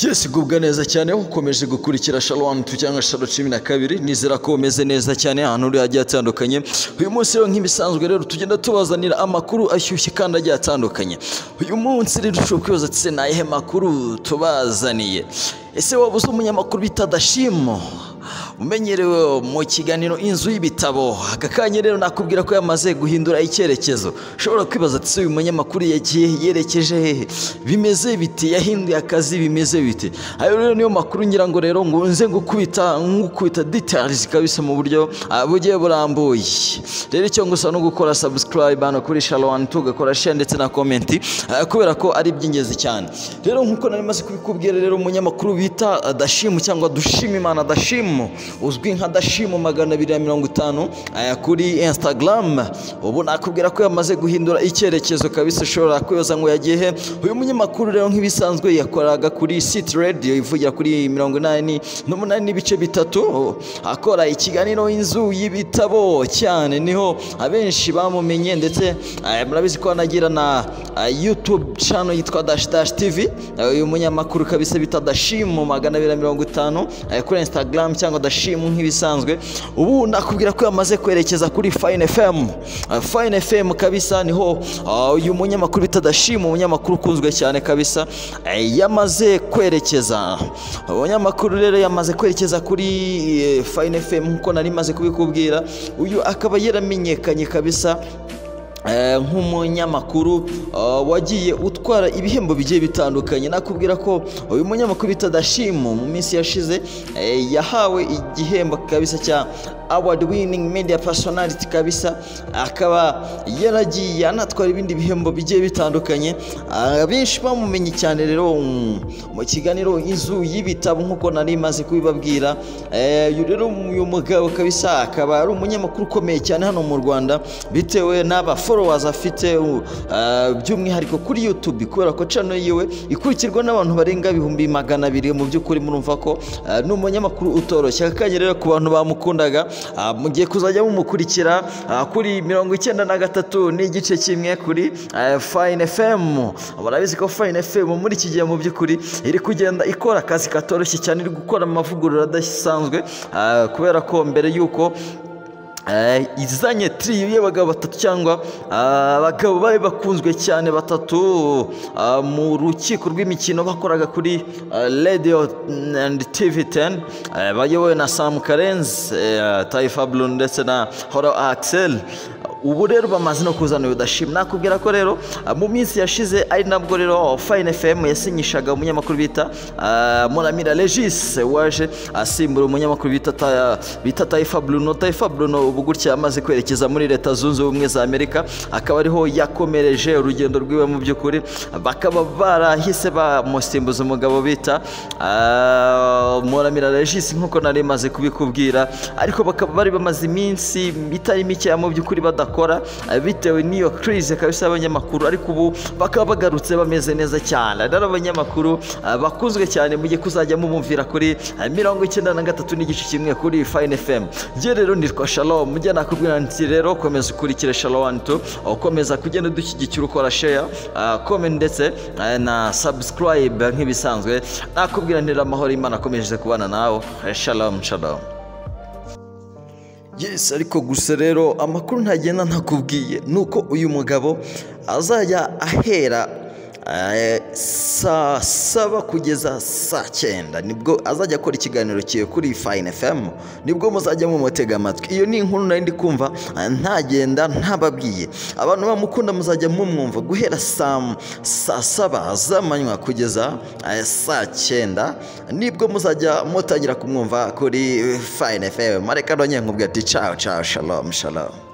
Yes gubwa neza cyane aho ukomeje gukurikira Shalom tu cyangwa Shalom cumi na kabiri nizera ko umeze neza cyane ahantu uri hagiye hatandukanye uyu munsi rero nk'ibisanzwe rero tugenda tubazanira amakuru ashyushye kandi agiye atandukanye uyu munsi rero ushobora kwibaza ati se ni ayahe makuru tubazaniye ese waba uzi umunyamakuru bita dashimo umenyerewe mu kiganiro inzu y'ibitabo aka kanya rero nakubwira ko yamaze guhindura icyerekezo ushobora kwibaza ati se uyu munyamakuru yagiye yerekeje hehe bimeze biti yahinduye akazi bimeze biti ayo rero niyo makuru ngira ngo rero ngo nze gukubita nk'ukubita details kabisa mu buryo ah, bugiye burambuye rero icyo ngusa no gukora subscribe hano kuri shalom tugakora share ndetse na comment ah, kubera ko ari iby'ingenzi cyane rero nk'uko nari maze kubikubwira rero umunyamakuru bita ah, dashimu cyangwa dushimimana dashimu uzwi nka dashimu magana abiri na mirongo itanu aya kuri instagram ubu nakubwira ko yamaze guhindura icyerekezo kabisa ushobora kwibaza ngo yagiye he uyu munyamakuru rero nk'ibisanzwe yakoraga kuri city radio ivugira kuri mirongo inani n'umunani n'ibice bitatu akora ikiganiro inzu y'ibitabo cyane niho abenshi bamumenye ndetse eh, murabizi ko anagira na eh, youtube channel yitwa dash dash tv Eh, uyu munyamakuru kabisa bita dashimu magana abiri na mirongo itanu eh, kuri instagram cyangwa dashimu nk'ibisanzwe ubu nakubwira ko yamaze kwerekeza kuri fine fm Eh, fine fm kabisa niho ah, uyu munyamakuru bita dashimu umunyamakuru ukunzwe cyane kabisa eh, yamaze kwerekeza umunyamakuru rero yamaze kwerekeza kuri eh, fine fm nk'uko nari maze kubikubwira uyu akaba yaramenyekanye kabisa Eh, nk'umunyamakuru eh, wagiye utwara ibihembo bigiye bitandukanye nakubwira ko uyu munyamakuru bita Dashimo mu minsi yashize eh, yahawe igihembo kabisa cya award winning media personality kabisa akaba yaragiye anatwara ibindi bihembo bigiye bitandukanye Ah, benshi bamumenye cyane rero mm, mu kiganiro inzu y'ibitabo nk'uko nari maze kubibabwira Eh, uyu rero uyu mugabo kabisa akaba ari umunyamakuru ukomeye cyane hano mu Rwanda bitewe n'aba followers afite u- eh, by'umwihariko kuri YouTube kubera ko channel yiwe ikurikirwa n'abantu barenga ibihumbi magana abiri mu by'ukuri murumva ko eh, ni umunyamakuru utoroshye akanya rero ku bantu bamukundaga ah, mugiye kuzajya mumukurikira ah, kuri mirongo icyenda na gatatu n'igice kimwe kuri eh, Fine FM murabizi ko Fine FM muri iki gihe mu by'ukuri iri kugenda ikora akazi katoroshye cyane iri gukora amavugurura adasanzwe ah, kubera ko mbere y'uko Eh, izanye tiriyo y'abagabo batatu cyangwa ah, abagabo bari bakunzwe cyane batatu ah, mu rukiko rw'imikino bakoraga kuri ah, radio and tv 10 eh, bayobowe na sam karenzi eh, taifa blun ndetse na hora axel ubu rero bamaze no kuzana uyu dashim nakubwira ko rero ah, mu minsi yashize ari nabwo rero fine fm yasinyishaga umunyamakuru bita ah, muramira regis waje asimbura umunyamakuru bita Ta- bita taifa bruno taifa bruno ubu gutya amaze kwerekeza muri leta zunze ubumwe za amerika akaba ariho yakomereje urugendo rwiwe mu by'ukuri bakaba barahise bamusimbuza umugabo bita ah, muramira regis nk'uko nari maze kubikubwira ariko bakaba bari bamaze iminsi itari mikeya mu by'ukuri badakora eh, bitewe n'iyo crise kabisa y'abanyamakuru ariko ubu bakaba bagarutse bameze neza cyane rero abanyamakuru eh, bakunzwe cyane mugiye kuzajya mumumvira kuri eh, mirongo icyenda na gatatu n'igice kimwe kuri fine fm njye rero nitwa shalom njye nakubwira nti rero komeza ukurikire shalom tu ukomeza kugenda udushyigikira ukora share eh, comment ndetse eh, na subscribe nk'ibisanzwe nakubwira nti rero amahoro y'imana akomeje kubana nawe Eh, shalom shalom Yes ariko gusa rero amakuru ntagenda ntakubwiye nuko uyu mugabo azajya ahera eh, saa saba kugeza saa cyenda nibwo azajya akora ikiganiro kiwe kuri Fine FM nibwo muzajya mumutega amatwi iyo ni inkuru nari ndi kumva eh, ntagenda ntababwiye abantu bamukunda muzajya mumwumva guhera saa saa saba z'amanywa kugeza eh, saa cyenda nibwo muzajya mutangira kumwumva kuri Fine FM areka none nkubwira ati ciao ciao shalom shalom